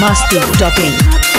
masti.in.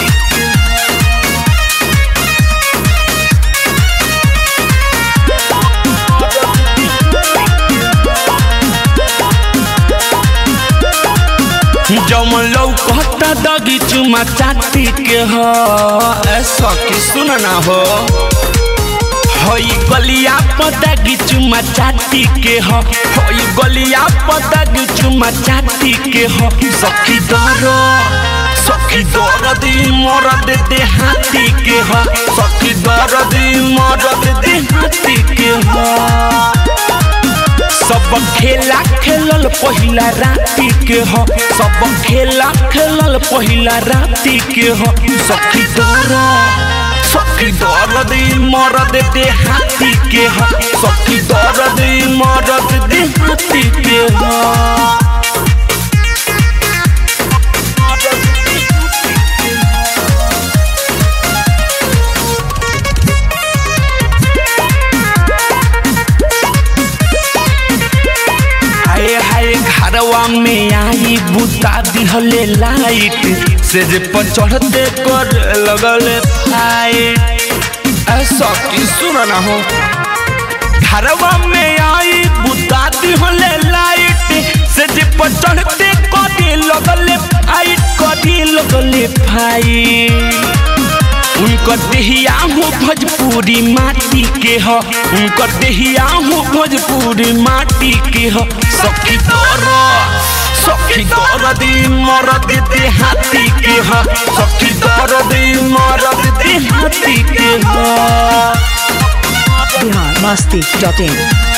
जमन लौकता दगी चुमा चाटी के हो ऐसा की सुन ना हो हई गलिया पदगी चुमा चाटी के हो हई गलिया पदगी चुमा चाटी के हो सखी दर सखी दर दी मरद दे हाथी के हो सखी दर दी मरद दे हाथी के हो सब खेला खेलल पहिला राती के हो सब खेला खेलल पहिला राती के हो सखी दर सखी दर दे मरद दे हाथी के हो सखी दर दे मरद दे हाथी के हो हाय हाय घरवा में आई बुता दिहले लाइट से जे पर चढ़ते कर लगल फाइट ऐसा की सुन ना हो घरवा में आई बुता दिहले लाइट से जे पर चढ़ते कर लगल फाइट कर लगल फाइट उनकर देहिया हो भोजपुरी माटी के हो उनकर देहिया हो भोजपुरी माटी के हो सखी दर सखी दर दी मरद दे हाथी के हो सखी दर दी मरद दे हाथी के हो Bihar masti.in.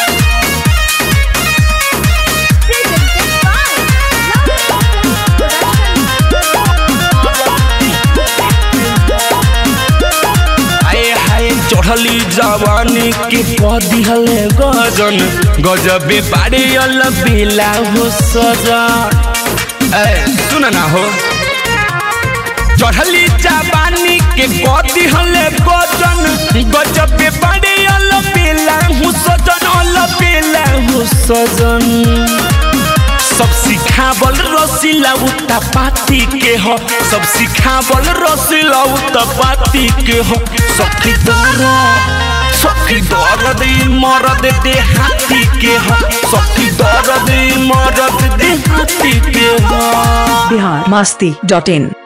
आए हाय चढ़ली जवानी के पदिहले गजन गजबे बाड़े अल बेला हो सजन ए सुन ना हो चढ़ली जवानी के पदिहले गजन गजबे बाड़े अल बेला हो सजन अल बेला हो सजन सब सिखावल रसीला उता पाती के हो सब सिखावल रसीला उता पाती के हो सखी दर सखी दर दे मरद दे हाथी के हो सखी दर दे मरद दे हाथी के हो Bihar masti.in.